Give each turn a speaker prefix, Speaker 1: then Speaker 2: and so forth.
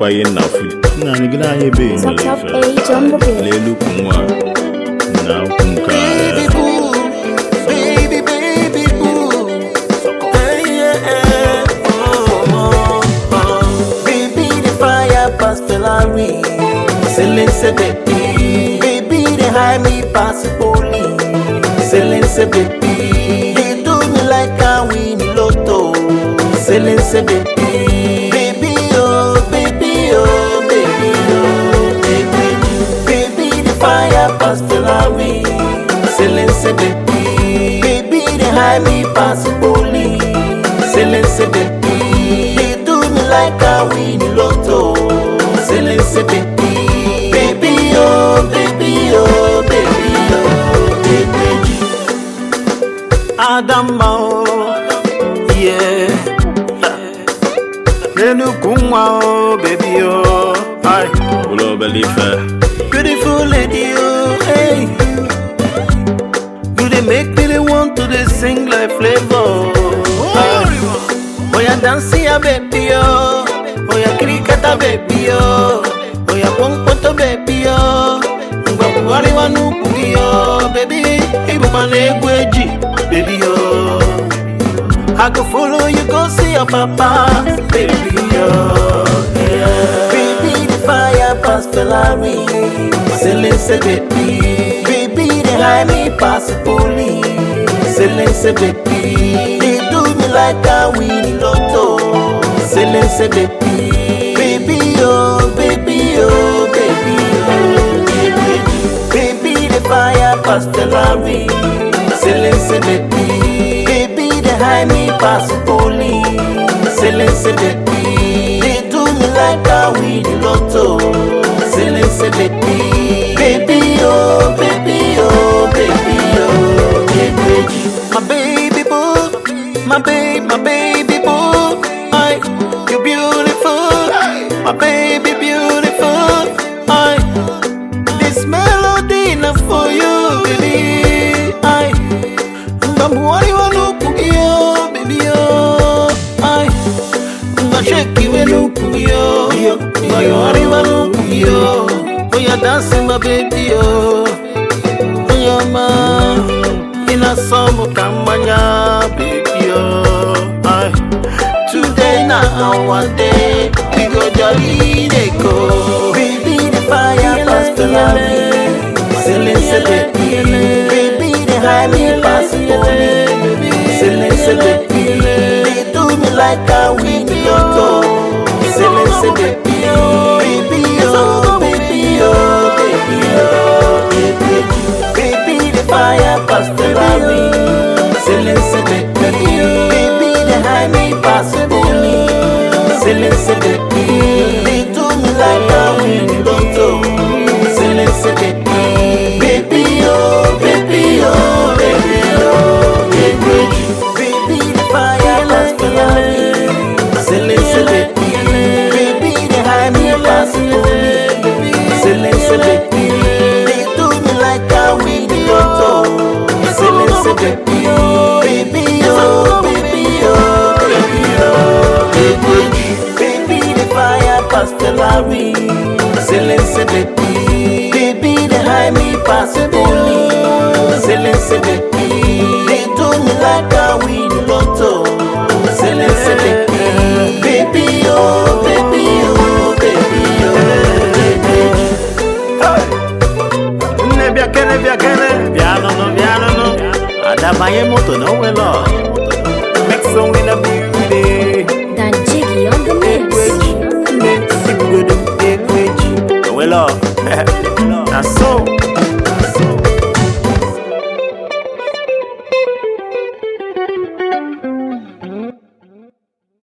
Speaker 1: nekwa ihe nna fu nna anyị gị n'anya ebe
Speaker 2: Top
Speaker 1: nwere
Speaker 2: top
Speaker 1: ife
Speaker 2: age on the beat.
Speaker 1: n'elu ukwu nwa na ukwu nke
Speaker 3: Baby
Speaker 1: a
Speaker 3: boo, baby baby boo. Hey, yeah, yeah. Oh, oh, oh. Baby the fire pass Ferrari. Selling say baby, baby they hide me pass police. Selling say baby, they do me like I win the lotto. Selling say baby, baby oh, baby oh, baby oh, baby, baby the fire pass Ferrari. Selling say baby, baby they hide me pass police. Selling say baby, they do me like I win the lotto. Selling say baby, baby oh, baby oh, baby oh, baby. Adama oh, yeah. Nenukwu nwa oh, baby oh, hi.
Speaker 1: ụlọ obele ife
Speaker 3: Beautiful lady, oh, hey. You they make me they want to they sing like flavor. Oh, yeah, dance ya baby, oh. Oh, yeah, cricketa baby, oh. Oh, yeah, pong poto baby, oh. Ngwabu wari wanu kugi, oh, baby. Ibu mane gweji, baby, oh. I go follow you, go see your papa, baby, oh, yeah. Baby, the fire pass Ferrari. Selling say baby, baby, they hide me pass police. Selling say baby, they do me like I win the lotto. Selling say baby, baby, oh, baby, oh, baby, oh, baby, baby, the fire pass Ferrari. Selling say baby, baby, they hide me pass police. Selling say baby, they do me like I win the lotto. Selling say baby, baby, oh, baby, oh, baby, oh, baby. My baby boo, my baby, my baby boo. I, you beautiful, my baby beautiful. I, this melody not for you, baby. I, Mbambuari wanukugio, baby, oh. I, Mbasheki wenukugio, Mbayori wanukugio. Oh, yeah, dancing, my baby, oh. Oh, yeah, ma. Ina somo kamanya, baby, oh. I, today na our day. We go jolly, they go. Baby, the fire pass the line. Selling, say, baby, baby, they hide me pass the police. Selling, say, baby, they do me like I win the lotto. Selling, say, baby, baby, oh, baby, oh, baby, oh, baby, baby, the fire pass the line. Selling, say, baby, baby, they hide me pass the police. Selling, say, baby, they do me like I win the lotto. Selling, say, baby, baby, oh, baby, oh, baby, oh, baby, baby, the fire pass the line. Selling, say, baby, baby, they hide me pass the police. Selling, say, baby, they do me like I win the lotto. Selling, say, baby, baby, oh, baby, oh, baby, oh, baby, baby, the fire pass the lorry. Selling, say, baby, baby, they hide me pass the police. Selling, say, baby, they do me like I win the lotto. Selling, say, baby, baby, oh, baby, oh, baby, oh, baby.
Speaker 1: nne bịa kene bịa kene bịa nụnụ bịa nụnụ ada banye moto na onwere